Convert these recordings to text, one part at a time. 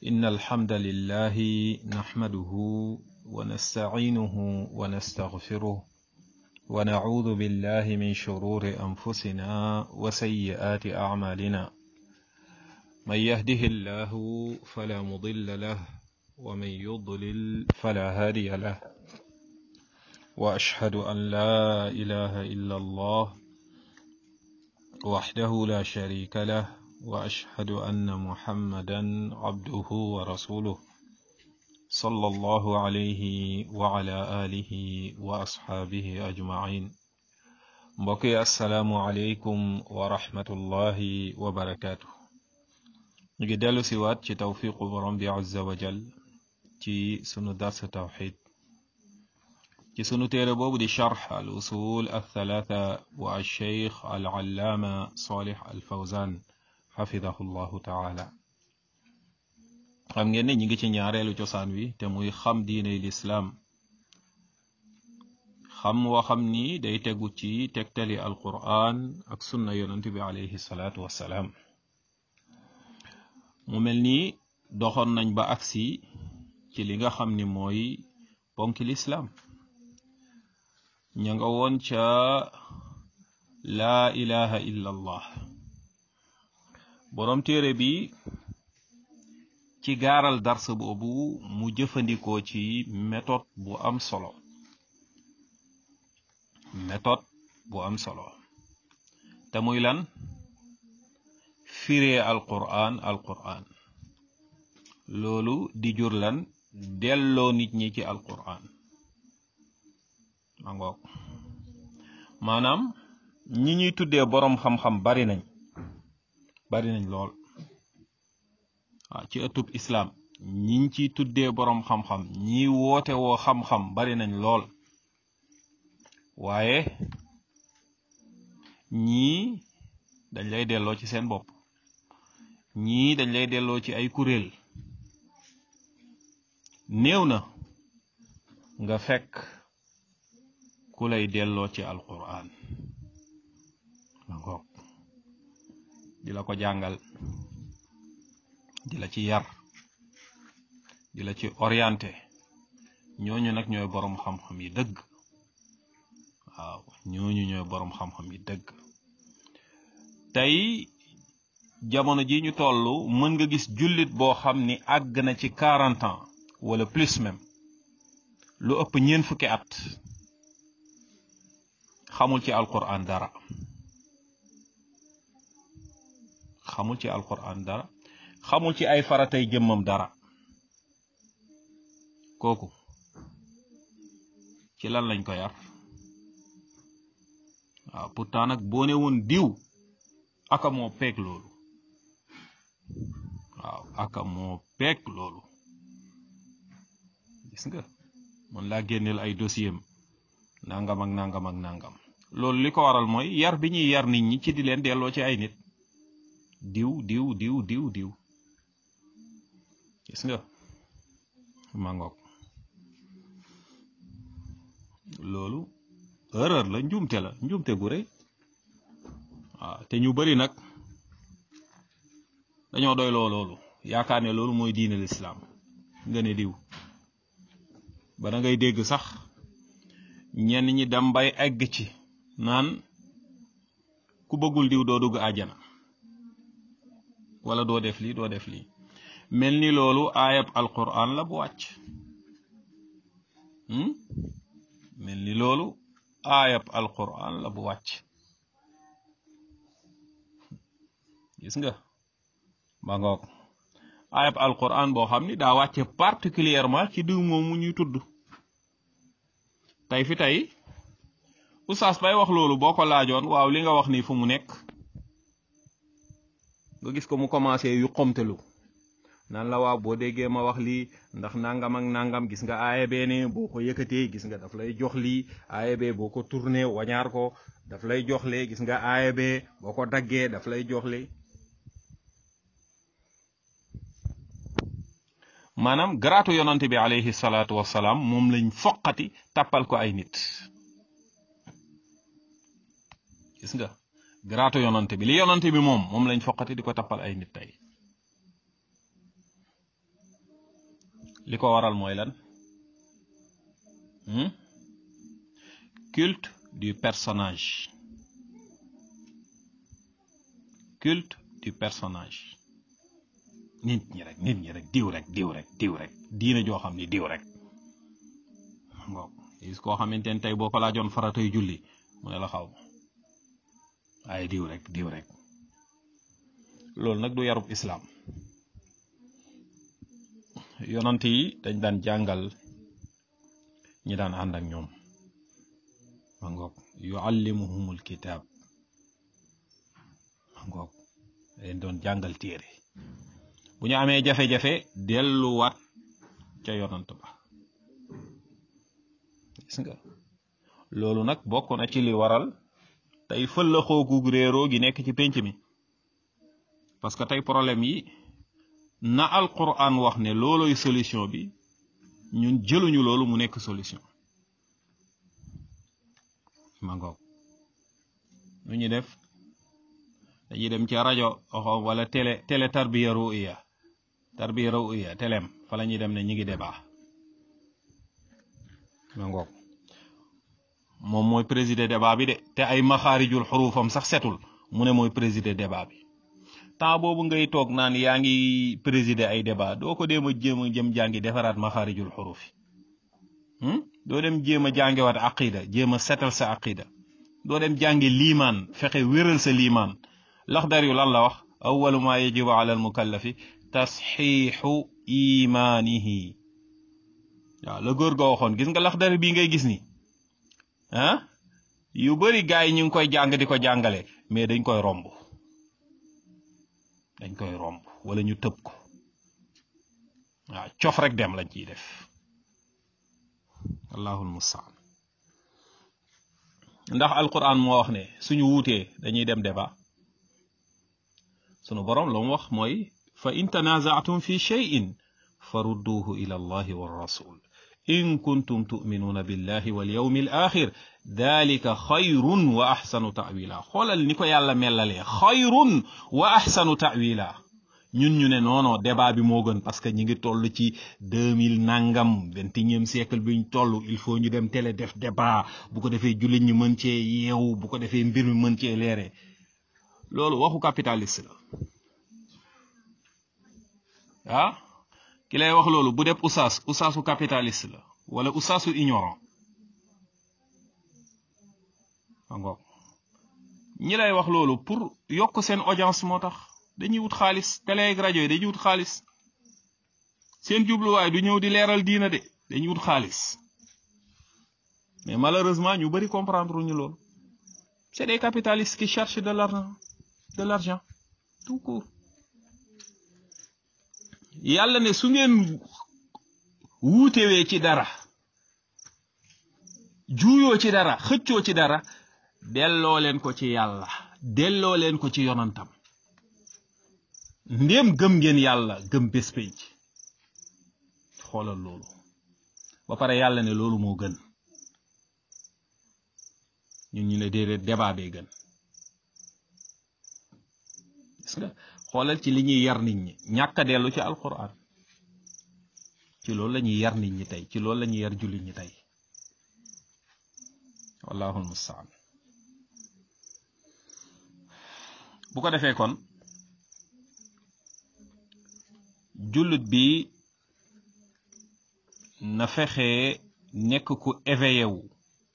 إن الحمد لله نحمده ونستعينه ونستغفره ونعوذ بالله من شرور أنفسنا وسيئات أعمالنا من يهده الله فلا مضل له ومن يضلل فلا هادي له وأشهد أن لا إله إلا الله وحده لا شريك له وأشهد أن محمدا عبده ورسوله صلى الله عليه وعلى آله وأصحابه أجمعين mbokki asalaamualeykum wa rahmatullahi wa barakaatu ñu ngi dellu si waat ci tawfiqu borom bi azza wa jal ci sunu dars tawxid ci sunu téere boobu di charx al usul althalatha wa alcheikh al allaama salih al fawzan xafidahu llahu taala xam ngeen ne ñi ngi ci ñaareelu cosaan wi te muy xam diiney lislaam xam woo xam ni day tegu ci tegtali alquran ak sunna yonent bi alayhi salaatu wassalaam mu mel ni doxoon nañ ba agsi ci li nga xam ni mooy ponki lislaam ña nga woon ca laa ilaha illa allah boroom téere bi ci gaaral dars boobu mu jëfandikoo ci méthode bu am solo méthode bu am solo te muy lan firee alquran alquran loolu di jur lan delloo nit ñi ci alquran ma ngoog maanaam ñi ñuy tuddee boroom xam-xam bari nañ bari nañ lool waaw ci ëttub islaam ñiñ ciy tuddee boroom xam-xam ñi woote woo xam-xam bari nañ lool waaye ñii dañ lay delloo ci seen bopp ñii dañ lay delloo ci ay kuréel néew na nga fekk ku lay delloo ci alquran ma ngoog di la ko jàngal di la ci yar di la ci orienté ñooñu nag ñooy boroom xam-xam yi dëgg waaw ñooñu ñooy boroom xam-xam yi dëgg tey jamono ji ñu toll mën nga gis jullit boo xam ni àgg na ci quarante ans wala plus même lu ëpp ñeent fukki at xamul ci alquran dara xamul ci alquran dara xamul ci ay faratay jëmmam dara kooku ci lan lañ ko yar waaw pourtant nag boo ne woon diw aka moo peeg loolu waaw aka moo peeg loolu gis nga mën laa génneel ay dossier am nangam ak nangam ak nangam loolu li ko waral mooy yar bi ñuy yar nit ñi ci di leen delloo ci ay nit diw diw diw diw diw gis nga mangoog loolu erreur la njuumte la njuumte gu rëy waaw te ñu bari nag dañoo doy loo loolu yaakaar ne loolu mooy diine lislaam nga ne diw ba da ngay dégg sax ñenn ñi dem bay egg ci naan ku bëggul diw doo dugg àjjana wala doo def lii doo def lii mel ni loolu aayab alquran la bu wàcc mel ni loolu aayab alquran la bu wàcc gis nga ba ngoog aayab alquran boo xam ni daa wàcce particulièrement ci diw moomu ñuy tudd tey fi tey oustaz bay wax loolu boo ko laajoon waaw li nga wax nii fu mu nekk nga gis ko mu commencé yu xomtelu nan la waaw boo déggee ma wax lii ndax nangam ak nangam gis nga aaya bee ne boo ko yëkkatee gis nga daf lay jox lii aaya bee boo ko tourné wañaar ko daf lay jox lee gis nga aaya bee boo ko daggee daf lay jox lee maanaam garaatu yonante bi alayhi salaatu wassalaam moom lañ foqati tàppal ko ay nit gis nga garaatu yonante bi li yonante bi moom moom lañ foqati di ko tappal ay nit tey li ko waral mooy lan culte du personnage culte du personnage nit ñi rek nit ñi rek diw rek diw rek diw rek diina joo xam ni diw rek ngoo gis koo xamante ne tey boo ko laajoon faratay julli mu ne la xaw ay diw rek diw rek loolu nag du yarub islaam yonant yi dañ daan jàngal ñi daan ànd ak ñoom ma ngoog yuallimuhumul kitaab ma ngoog dañ doon jàngal téere bu ñu amee jafe-jafe delluwaat ca yonant ba gis nga loolu nag bokk na ci li waral tey fëlla xoogu réeroo gi nekk ci pénc mi parce que tey problème yi na alquran wax ne looloy solution bi ñun jëluñu loolu mu nekk solution ma ngoog nu ñu def dañuy dem ci rajo wala télé télé tarbiya ruiya tarbiya ruiya télém fa la ñuy dem ne ñi ngi débat ma ngoog moom mooy présider débat bi de te ay maxaarijul xurufam sax setul mu ne mooy présider débat bi temps boobu ngay toog naan yaa ngi présider ay débat doo ko déem a jéem a jëm jàngi defaraat maxaarijul xurufi doo dem jéem a jàngewaat aqida jéem a setal sa aqida doo dem jàngi liimaan fexe wéral sa liimaan laxdar yu lan la wax awalu ma yajibu ala al mukallafi tasxiixu imaanihi waaw la góor ga waxoon gis nga laxdar bii ngay gis ni ah yu bari gaay yi ñu ngi koy jàng di ko jàngale mais dañ koy romb dañ koy romb wala ñu tëb ko waaw cof rek dem lañ ciy def allahul mustaan ndax alquran moo wax ne suñu wuutee dañuy dem débat sunu borom la mu wax mooy fa in tanazaatum fi cheyin farudduhu ila allahi wa rasul in kuntum tuminuuna billahi wal yawmi al axir dalika xayrun wa axsanu tawila xoolal ni ko yàlla mellalee xayrun wa axsanu tawila ñun ñu ne noono débat bi moo gën parce que ñi ngi toll ci deux mille nangam vingt et unième siècle bi ñu toll il faut ñu dem télé def débat bu ko defee jullit ñi mën cee yeewu bu ko defee mbir mi mën cee leere loolu waxu capitaliste la ah ki lay wax loolu bu def usaas usaasu capitaliste la wala usaasu ignorant angoog ñi lay wax loolu pour yokk seen audience moo tax dañuy wut xaalis télé ak rajo yi dañuy wut xaalis seen jubluwaay du ñëw di leeral diina de dañuy wut xaalis mais malheureusement ñu bari comprendre ñu loolu c'est des capitalistes qui cherchent de l'argent de l'argent tout court yàlla ne su ngeen wuutewee ci dara juuyoo ci dara xëccoo ci dara delloo leen ko ci yàlla delloo leen ko ci yonantam ndéem gëm ngeen yàlla gëm bés pénc xoolal loolu ba pare yàlla ne loolu moo gën ñun ñu ne déedéet débat bee gën gis nga xoolal ci li ñuy yar nit ñi ñàkk a dellu ci alquran ci loolu la ñuy yar nit ñi tey ci loolu la ñuy yar jullit ñi tey wallahu almustaan bu ko defee kon jullit bi na fexe nekk ku éveillé wu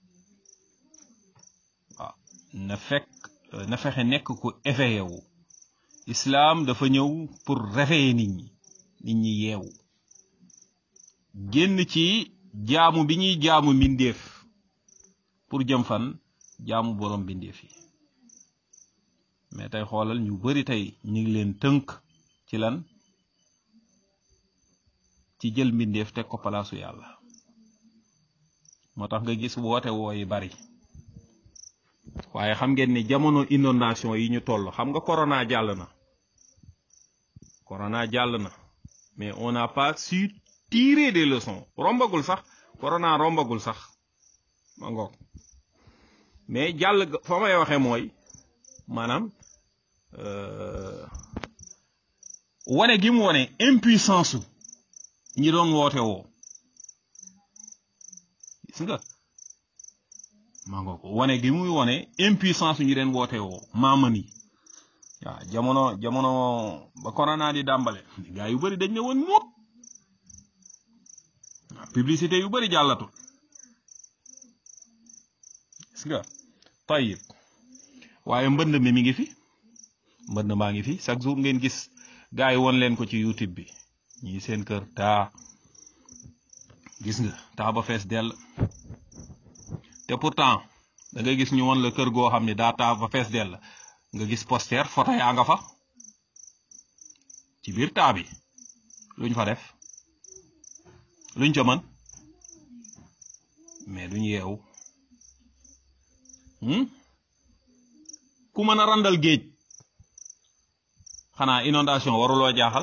waaw na fekk na fexe nekk ku éveillé wu islaam dafa ñëw pour réveiller nit ñi nit ñi yeewu génn ci jaamu bi ñuy jaamu mbindeef pour jëm fan jaamu borom mbindeef yi mais tey xoolal ñu bari tey ñu ngi leen tënk ci lan ci jël mbindeef teg ko palaasu yàlla moo tax nga gis woote woo yi bari waaye xam ngeen ni jamono inondation yi ñu toll xam nga corona jàll na corona jàll na mais on n'a pas su tirer des leçons rombagul sax corona rombagul sax ma ngoog mais jàll fa may waxee mooy maanaam wane gi mu wane impuissance su ñi doon woote woo gis nga maa nga ko wane gi muy wane impuissance ñu leen woote woo maaman yi waaw jamono jamono ba corona di dàmbale gaa yu bëri dañ ne woon muut waaw publicité yu bëri jàllatul gis nga tayib waaye mbënd mi mi ngi fi mbënd maa ngi fi chaque jour ngeen gis gaa yi won leen ko ci youtube bi ñii seen kër taa gis nga taa ba fees dell te pourtant da ngay gis ñu won la kër goo xam ne daa taa ba fees dell nga gis poster photo yaa nga fa ci biir taa bi luñ fa def luñ ca mën mais duñ yeewu ku mën a randal géej xanaa inondation waruloo jaaxal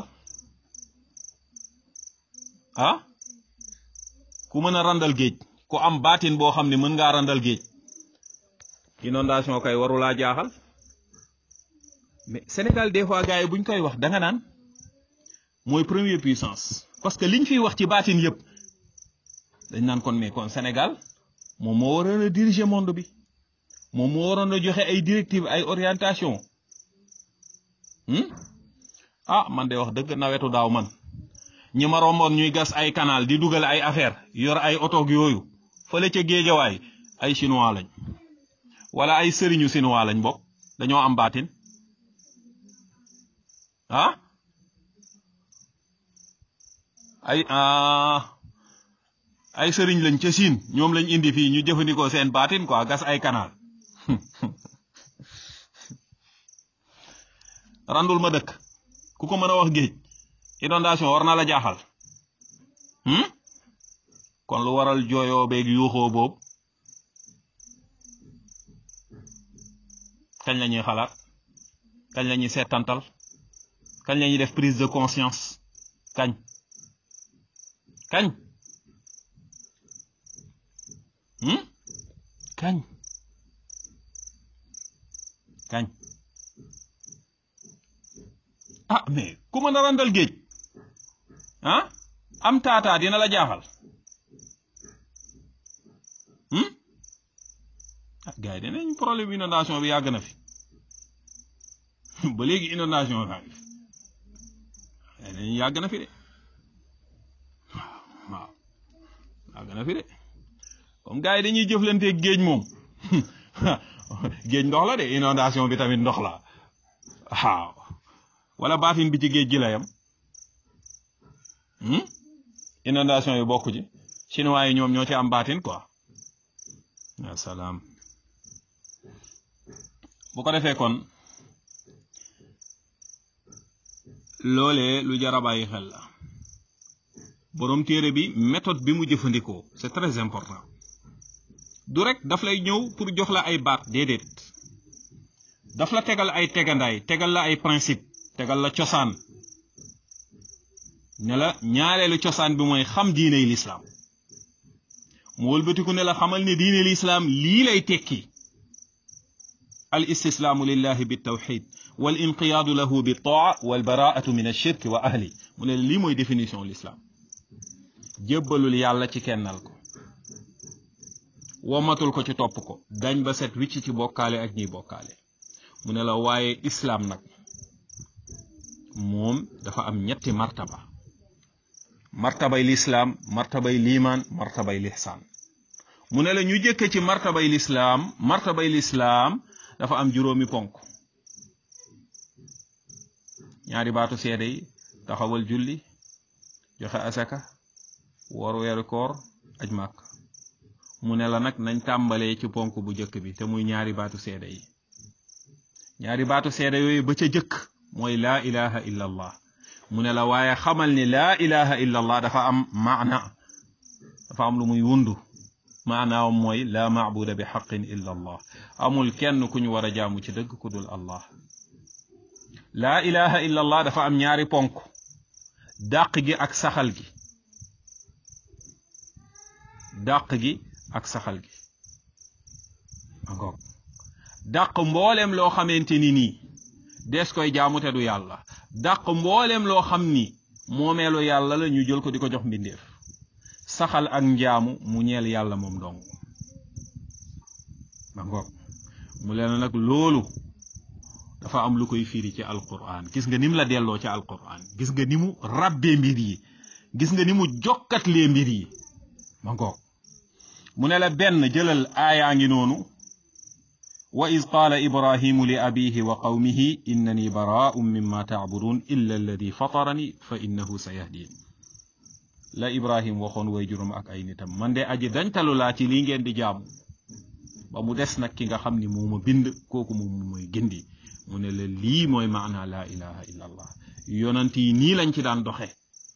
ah ku mën a randal géej ku am baatin boo xam ne mën ngaa randal géej inondation kay warulaa jaaxal mais Sénégal des fois gars yi buñ koy wax da nga naan mooy première puissance parce que liñ fiy wax ci baatin yëpp dañ naan kon mais kon Sénégal moom moo waroon a diriger monde bi moom moo waroon a joxe ay directives ay orientation ah man de wax dëgg nawetu daaw man ñi ma romboon ñuy gas ay canal di dugal ay affaire yor ay otoog yooyu fële ca géejawaay ay chinois lañ wala ay sëriñu chinois lañ bokk dañoo am baatin ah ay ay sëriñ lañ ca Chine ñoom lañ indi fii ñu jëfandikoo seen baatin quoi gas ay canal randul ma dëkk ku ko mën a wax géej inondation war na la jaaxal kon lu waral jooyoo beeg yuuxoo boobu kañ la ñuy xalaat kañ la ñuy seetantal kañ la ñuy def prise de conscience kañ kañ kañ kañ ah mais ku mën a randal géej ah am taataa dina la jaaxal ah gars yi dinañ problème inondation bi yàgg na fi ba léegi inondation bi dañuy yàgg na fi de waaw yàgg na fi de comme gars yi dañuy jëflanteeg géej moom géej ndox la de inondation bi tamit ndox la waaw wala baatin bi ci géej gi la yam inondation yi bokk ci chinois yi ñoom ñoo ci am baatin quoi ya salaam bu ko defee kon loolee lu jar a bàyyi xel la borom téere bi méthode bi mu jëfandikoo c'est très important du rek daf lay ñëw pour jox la ay baat déedéet daf la tegal ay tegandaay tegal la ay principe tegal la cosaan ne la ñaareelu cosaan bi mooy xam diiney lislaam mu wëlbatiku ne la xamal ne diine lislaam lii lay tekki al istislaamu lillahi bi tawxid wal inqiyaadu lahu bi taa wal baraatu min ashirk wa ahli mu ne lii mooy définition lislaam jébbalul yàlla ci kennal ko womatul ko ci topp ko dañ ba set wicc ci bokkaale ak ñiy bokkaale mu ne la waaye islaam nag moom dafa am ñetti martaba martabay lislaam martabay liimaan martabay lihsaan mu ne la ñu jëkke ci martabay lislaam martabay lislaam dafa am juróomi ponk ñaari baatu seede yi taxawal julli joxe asaka woor weeru koor aj màkk mu ne la nag nañ tàmbalee ci ponk bu jëkk bi te muy ñaari baatu seede yi ñaari baatu seede yooyu ba ca jëkk mooy laa ilaha illa allah mu ne la waaye xamal ni laa ilaha illa allah dafa am maana dafa am lu muy wundu maanaam mooy laa maabuda bi xaqin illa allah amul kenn ku ñu war a jaamu ci dëgg ku dul allah laa ilaha illa allah dafa am ñaari ponk dàq gi ak saxal gi dàq gi ak saxal gi dàq mbooleem loo xamante ni nii dees koy jaamu te du yàlla dàq mbooleem loo xam ni moomeelu yàlla la ñu jël ko di ko jox mbindeef saxal ak njaamu mu ñeel yàlla moom dong ba ngoog mu leen nag loolu dafa am lu koy firi ci alquran gis nga ni mu la delloo ci alquran gis nga ni mu rabbee mbir yi gis nga ni mu jokkatlee mbir yi ma ngoog mu ne la benn jëlal aayaa ngi noonu wa iz qaala ibrahimu li abihi wa qawmihi innani baraa'un mimma ta'budun illa alladi fatarani fa innahu sayahdin la ibrahim waxoon way juróom ak ay nitam man de aji dañtalu laa ci lii ngeen di jaamu ba mu des nag ki nga xam ni moo ma bind kooku moom mooy gindi mu ne la lii mooy maana laa ilaha illa allah yonant yi nii lañ ci daan doxe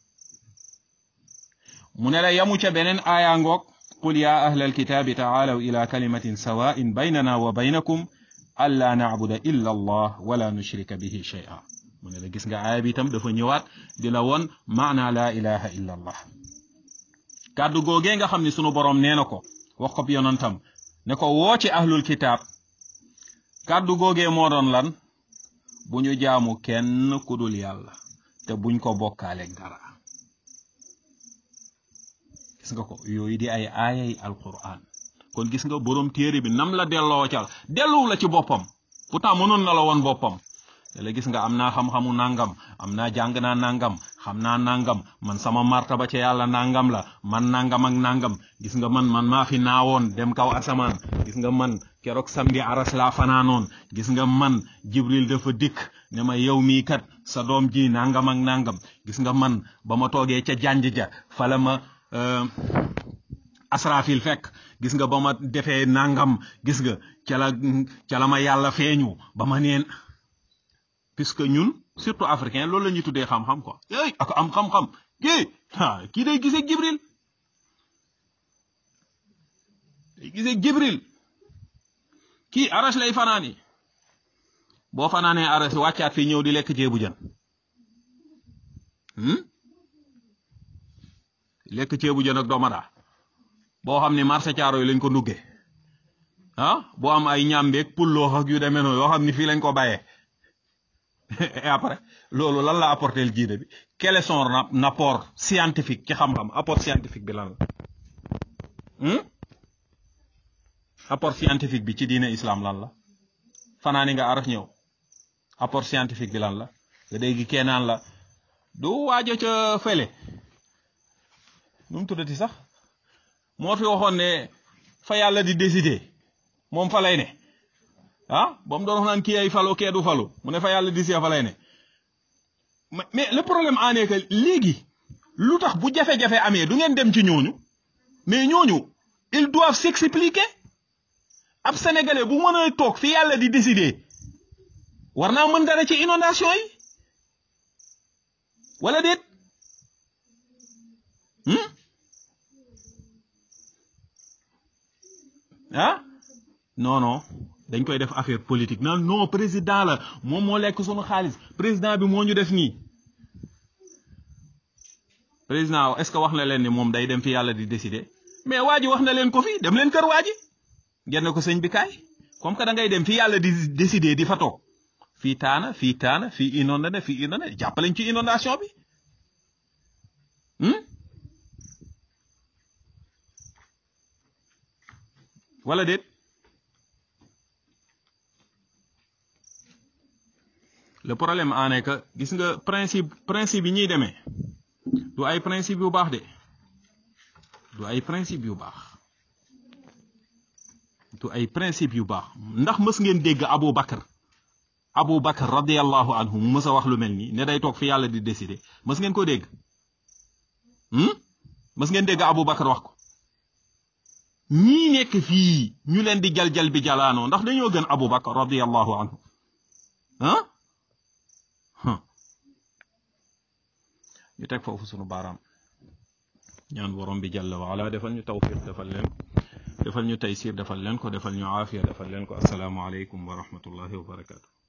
mu ne la yamu ca beneen aaya ngoog qul ya ahla alkitaabi taalaw ila kalimatin sawaa'in baynana wa baynakum alla nacbuda illa allah wala nushrika bihi shay'a mu ne la gis nga aaya bi itam dafa ñëwaat di la won maana laa ilaha illa allah kàddu googee nga xam ne sunu boroom nee na ko wax ko yonantam ne ko woo ci ahlul kitaab kàddu googee moo doon lan bu ñu jaamu kenn ku dul yàlla te buñ ko bokkaaleeg dara gis nga ko yooyu di ay aayay alquran kon gis nga boroom téere bi nam la delloo cal delluw la ci boppam pourtant mënoon na la woon boppam te la gis nga am naa xam-xamu nangam am naa jàng naa nangam xam naa nangam man sama martaba ca yàlla nangam la man nangam ak nangam gis nga man man maa fi naawoon dem kaw asamaan gis nga man keroog samedi aras laa fanaanoon gis nga man jibril dafa dikk ne ma yow mii kat sa doom ji nangam ak nangam gis nga man ba ma toogee ca janj ja fala ma asrafil fekk gis nga ba ma defee nangam gis nga ca la ca la ma yàlla feeñu ba ma neen puisque ñun surtout africain loolu la ñuy tuddee xam-xam quoi yéy ak am xam-xam kii ah kii day gisee jibril day gisee jibril kii aras lay fanaani boo fanaanee aras wàccaat fii ñëw di lekk ceebu jën lekk ceebu jën ak domada boo xam ne marché caaro yi lañ ko nduggee ah boo am ay ñambeeg pulloo ak yu demee noonu yoo xam ne fii lañ ko bàyyee et après loolu lan la apporter le jiide bi quel est son apport scientifique ci xam-xam apport scientifique bi lan la apport scientifique bi ci diine islam lan la fanaani nga araf ñëw apport scientifique bi lan la nga dégg keenaan la du waajo ca fële nu mu tuddati sax moo fi waxoon ne fa yàlla di décider moom fa lay ne ah ba mu doon wax naan kii ay falo kee du falu mu ne fa yàlla di see fa lay ne mais le problème en est que léegi lu tax bu jafe-jafe amee du ngeen dem ci ñooñu mais ñooñu ils doivent s'expliquer ab sénégalais bu mën a toog fi yàlla di décider war naa mën dara ci inondation yi wala déet ah non non dañ koy def affaire politique non non président la moom moo lekk sunu xaalis président bi moo ñu def nii président est-ce que wax na leen ni moom day dem fi yàlla di décider mais waa ji wax na leen ko fi dem leen kër waa ji ngeen ko sëñ bi kaay comme que da ngay dem fi yàlla di décider di fa toog fii taana fii taana fii inondé na fii inondé jàppaleñ ci inondation bi wala déet le problème en est que gis nga principe principe yi ñuy demee du ay principe yu baax de du ay principe yu baax du ay principe yu baax ndax mës ngeen dégg Abu Bakar Abu Bakar radiyallahu anhu mu mës a wax lu mel nii ne day toog fi yàlla di décider mës ngeen ko dégg mës ngeen dégg Abu Bakar wax ko ñii nekk fii ñu leen di jal-jal bi jalaanoo ndax dañoo gën Abu Bakar radiyallahu anhu ah ñu teg foofu sunu baaraam ñaan borom bi jàlla wa ala defal ñu tawfiq defal leen defal ñu taysir defal leen ko defal ñu aafiya defal leen ko assalaamu aleykum wa rahmatullahi wa barakaatu